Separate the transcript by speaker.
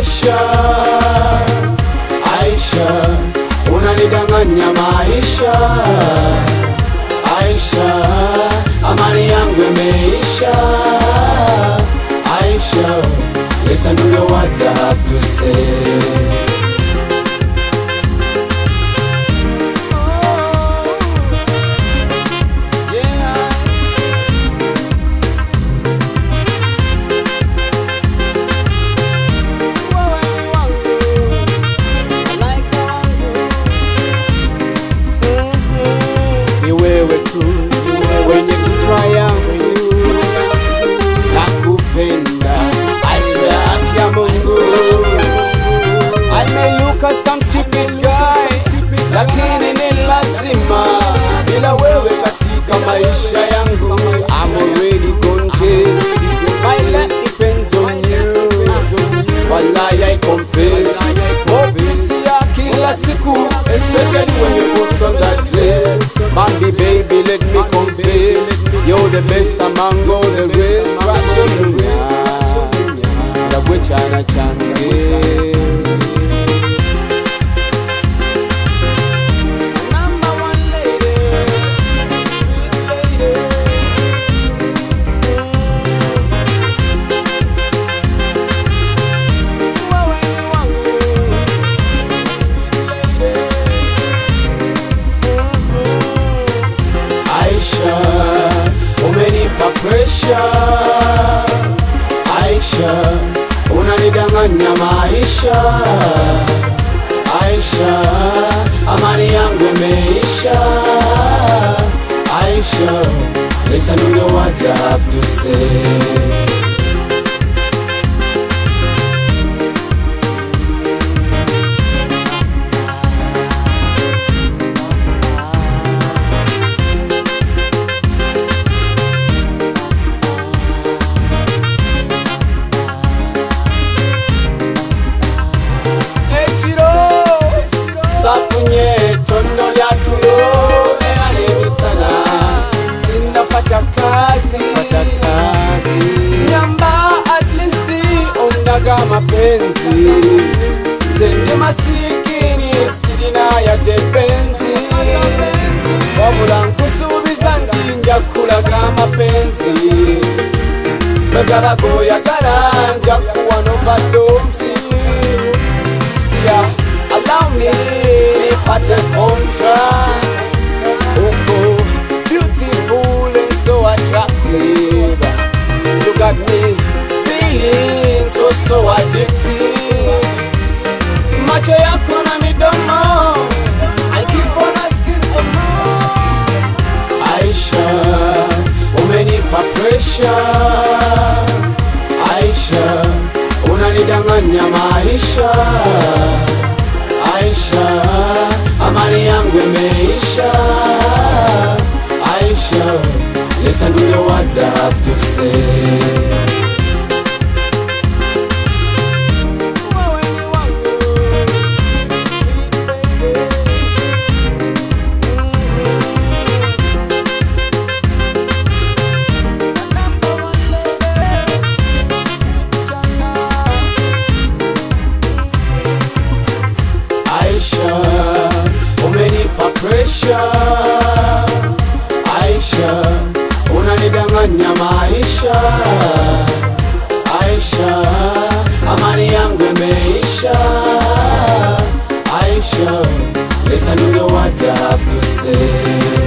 Speaker 1: pressure. Aisha, unanidanganya maisha. Aisha, amani yangu imeisha. Aisha, listen to what I have to say. ni wewe tu wenye kichwa yangu na kupenda I swear haki ya Mungu I may look at some stupid guy lakini ni lazima bila wewe katika maisha yangu I'm already gone case my life depends on you Wallahi I confess Mopitia kila siku Especially when you put on that dress Bambi baby let me confess You're the best among all the rest Rachonya Ndabwe chana change Number one lady, sweet lady. Aisha, umenipa pressure. Aisha, unanidanganya maisha. Aisha, amani yangu imeisha. Aisha, listen to what I have to say. ekiro safunye ettondo lya tulo era n'emisana sinnafata kazi nyamba atlisti ondaga amapenzi zendi masikini sirina yadde penzi wabula nkusuubiza nti nja kulaga amapenzi megaba goyagala nja kuwa novadozi Sikia, allow me nipate contract uko beautiful and so attractive you got me feeling so so addictive macho yako na midomo I keep on asking for more Aisha umenipa pressure Aisha unanidanganya maisha Aisha amani yangu imeisha Aisha listen to what I have to say Aisha, umenipa pressure. Aisha, unanidanganya maisha. Aisha, amani yangu imeisha. Aisha, listen to what I have to say.